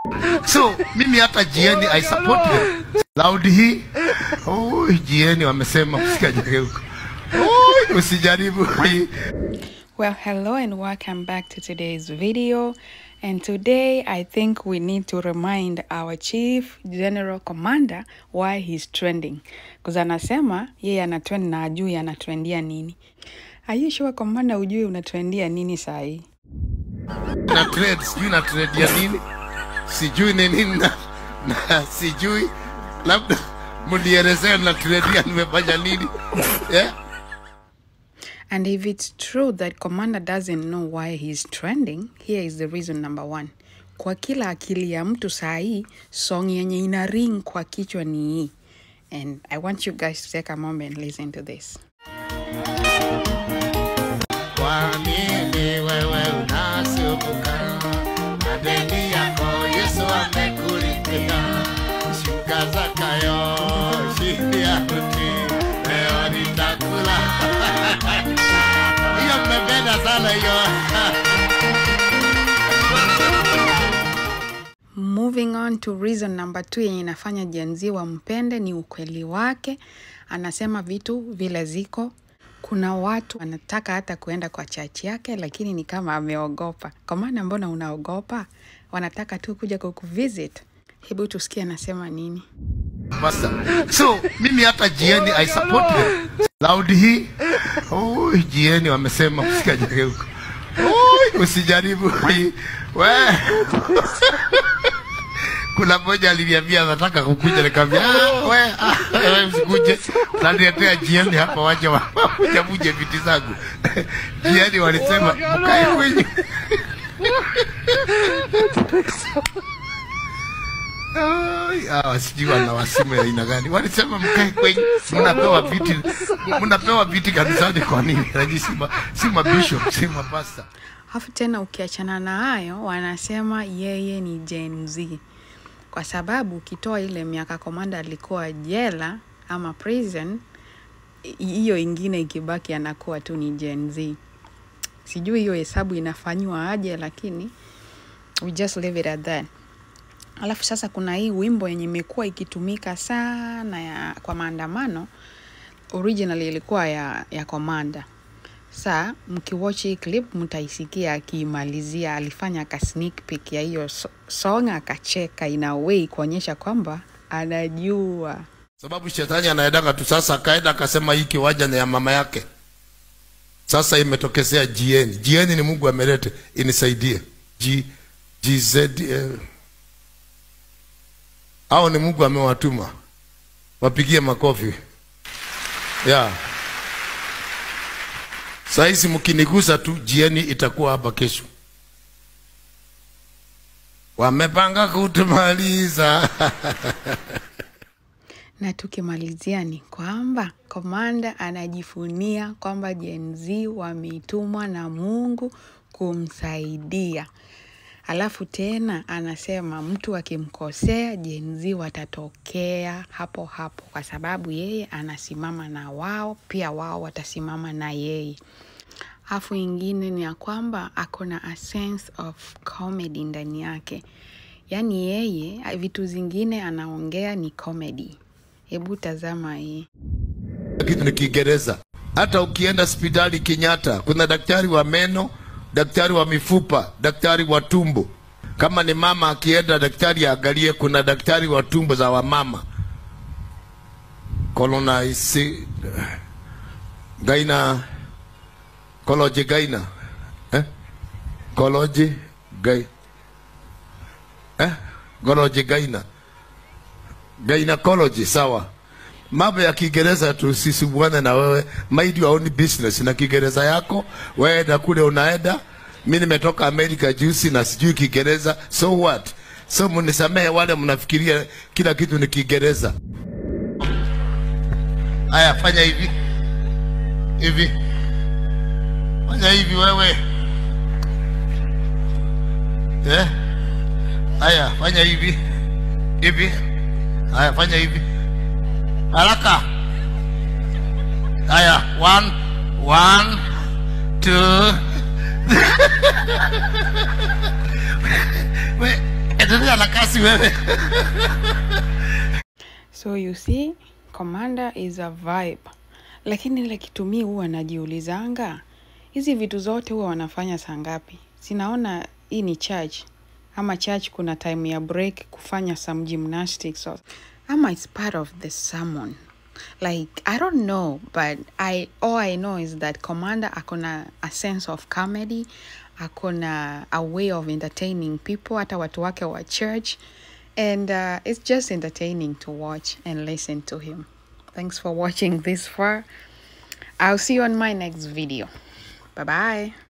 So mimi hata jieni I support them. Loud hii. Oh, jieni wamesema usikajage huko. Oh, usijaribu hii. Well, hello and welcome back to today's video. And today I think we need to remind our Chief General Commander why he's trending. Because anasema yeye ana trend na ajui anatrendia nini. Are you sure Commander ujui unatrendia nini saa hii? na trade sijui na trade ya nini sijui ni nini na, na sijui labda mnielezee na trade ya nimefanya nini yeah? And if it's true that Commander doesn't know why he's trending, here is the reason number one. Kwa kila akili ya mtu saa hii, song yenye ina ring kwa kichwa ni hii. And I want you guys to take a moment and listen to this. Kwa nini wewe unasumbuka? Madeni yako Yesu amekulipia. Shuka zakayo chini ya mti, leo nitakula. Hiyo mmependa sana hiyo. Moving on to reason number two yenye inafanya Gen Z wampende ni ukweli wake. Anasema vitu vile ziko. Kuna watu wanataka hata kuenda kwa chachi yake, lakini ni kama ameogopa. Kwa maana mbona unaogopa? Wanataka tu kuja kukuvisit. Hebu tusikie anasema nini. Basta. So mimi hata jieni I support them. Loud hii. Oh, jieni wamesema usikajage huko. Oh, usijaribu hii. We. Kuna mmoja aliniambia anataka kukuja nikamwambia ah, we ah, wewe usikuje. Naniletea jieni hapa waje waje muje viti zangu. Jieni walisema mkae kwenye Ai, hawa sijui wana wasimu ya aina gani. Walisema mkae kwenye, mnapewa viti, mnapewa viti kanisani kwa nini? Lakini si ma, si mabishop, si mapasta. Alafu tena ukiachana na hayo, wanasema yeye ni Gen Z, kwa sababu ukitoa ile miaka Komanda alikuwa jela ama prison, i- hiyo ingine ikibaki anakuwa tu ni Gen Z. Sijui hiyo hesabu inafanywa aje, lakini we just leave it at that. Alafu sasa kuna hii wimbo yenye imekuwa ikitumika sana ya, kwa maandamano originally ilikuwa ya, ya Komanda. Sa mkiwatch hii clip mtaisikia akiimalizia, alifanya ka sneak peek ya hiyo so- song akacheka in a way kuonyesha kwamba anajua. Sababu shetani anaendaga tu sasa, akaenda akasema hii kiwanja ni ya mama yake. Sasa imetokezea GN. GN ni Mungu amelete, inisaidie. G GZ eh, au ni Mungu amewatuma. Wapigie makofi. Yeah. Saizi mkinigusa tu GN itakuwa hapa kesho. Wamepanga kutumaliza. Na tukimalizia ni kwamba Komanda anajifunia kwamba Gen Z wametumwa na Mungu kumsaidia. Alafu tena anasema mtu akimkosea Gen Z watatokea hapo hapo, kwa sababu yeye anasimama na wao, pia wao watasimama na yeye. Alafu ingine ni ya kwamba ako na a sense of comedy ndani yake, yaani yeye vitu zingine anaongea ni comedy. Hebu tazama hii. kitu ni Kiingereza. Hata ukienda hospitali Kenyatta, kuna daktari wa meno, daktari wa mifupa, daktari wa tumbo. Kama ni mama akienda, daktari aangalie, kuna daktari wa tumbo za wamama colonize gaina koloji gaina eh? koloji gai eh? koloji gaina gynecology sawa mambo ya kiingereza tusisumbuane na wewe mind your own business na kiingereza yako wewe na kule unaenda mi nimetoka amerika juzi na sijui kiingereza so what so mnisamehe wale mnafikiria kila kitu ni kiingereza haya fanya hivi hivi fanya hivi wewe eh haya fanya hivi hivi haya fanya hivi haraka haya one one two we endelea na kazi basi wewe So you see, commander is a vibe. Lakini ile kitu mi huwa najiulizanga, hizi vitu zote huwa wanafanya saa ngapi? Sinaona hii ni church ama church kuna time ya break kufanya some gymnastics or, ama it's part of the sermon. Like I don't know, but I all I know is that commander akona a sense of comedy, akona a way of entertaining people, hata watu wake wa church. And uh, it's just entertaining to watch and listen to him. Thanks for watching this far. I'll see you on my next video. Bye bye.